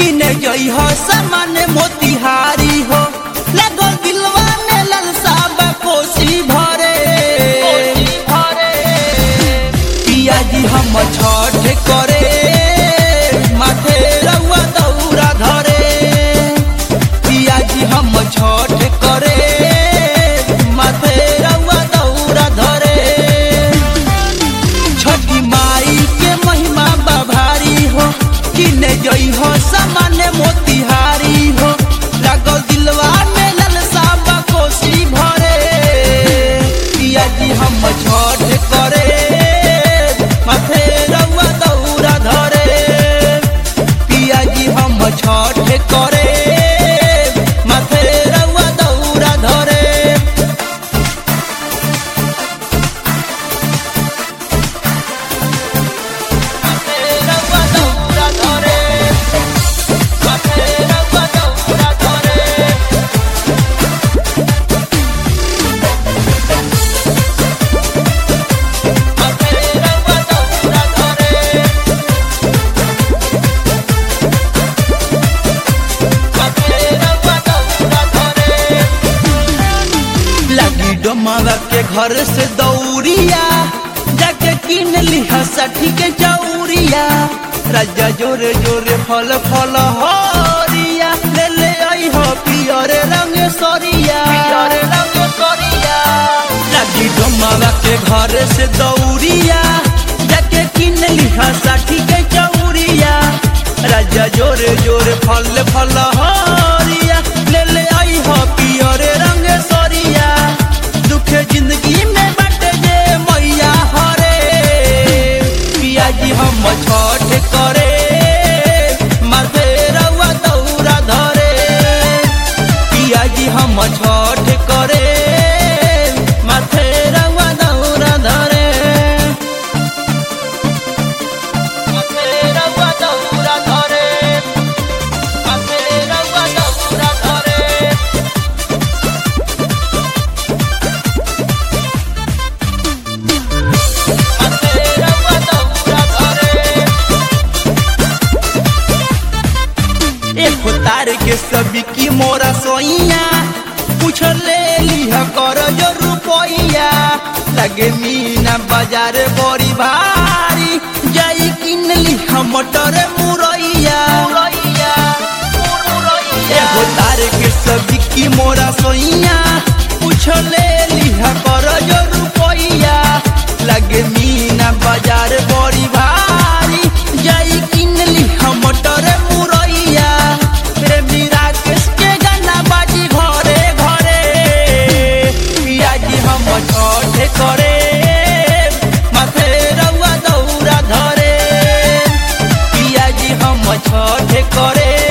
किने जई हो सामान मोतिहारी हो लगो दिलवा में ललसा बा कोसी भरे पिया जी हम छठ करे माथे रउआ दौरा धरे पिया जी हम छठ करे माथे रउआ दौरा धरे छठी माई के महिमा बभारी हो किने जई हो सामान्य मोतिहारी हो लागल दिलवा में ललसा बा कोसी भरे पिया जी हम छठ करे माथे रउआ दौरा धरे पिया जी हम छठ करे माथे रउआ दौरा धरे माथे रउआ दौरा धरे माथे रउआ दौरा धरे माथे रउआ दौरा धरे माथे रउआ दौरा धरे लगी डोमावा के घर से दौड़िया जाके किन लिहा साठी के चौरिया राजा जोरे जोरे फल फल हरिया ले ले आई हो पियरे रंग सरिया पियरे रंग सरिया लगी डोमावा के घर से दौड़िया जाके किन लिहा साठी के चौरिया राजा जोरे जोरे फल फल हरिया ले ले आई हो पियरे रंग सरिया दुखे जिंदगी में बटे जे मैया हरे पिया जी हम छठ करे माथे रउआ दौरा धरे पिया जी हम छठ करे माथे रउआ दौरा धरे माथे रउआ दौरा धरे माथे रउआ दौरा धरे माथे रउआ दौरा धरे एक तार के सभी की मोरा सोइया पूछ ले लिहा कर जो रुपैया लगे मीना बाजार बड़ी भारी जाई किन लिहा मटर मुरैया एगो तार के सब्जी की मोरा सोइया पूछ ले लिहा कर जो रुपैया लगे मीना बाजार बड़ी भारी जाई किन लिहा मटर मुरैया प्रेमी राकेश के गाना बाजी घरे घरे पिया जी हम छठ करे माथे रउआ दौरा धरे पिया जी हम छठ करे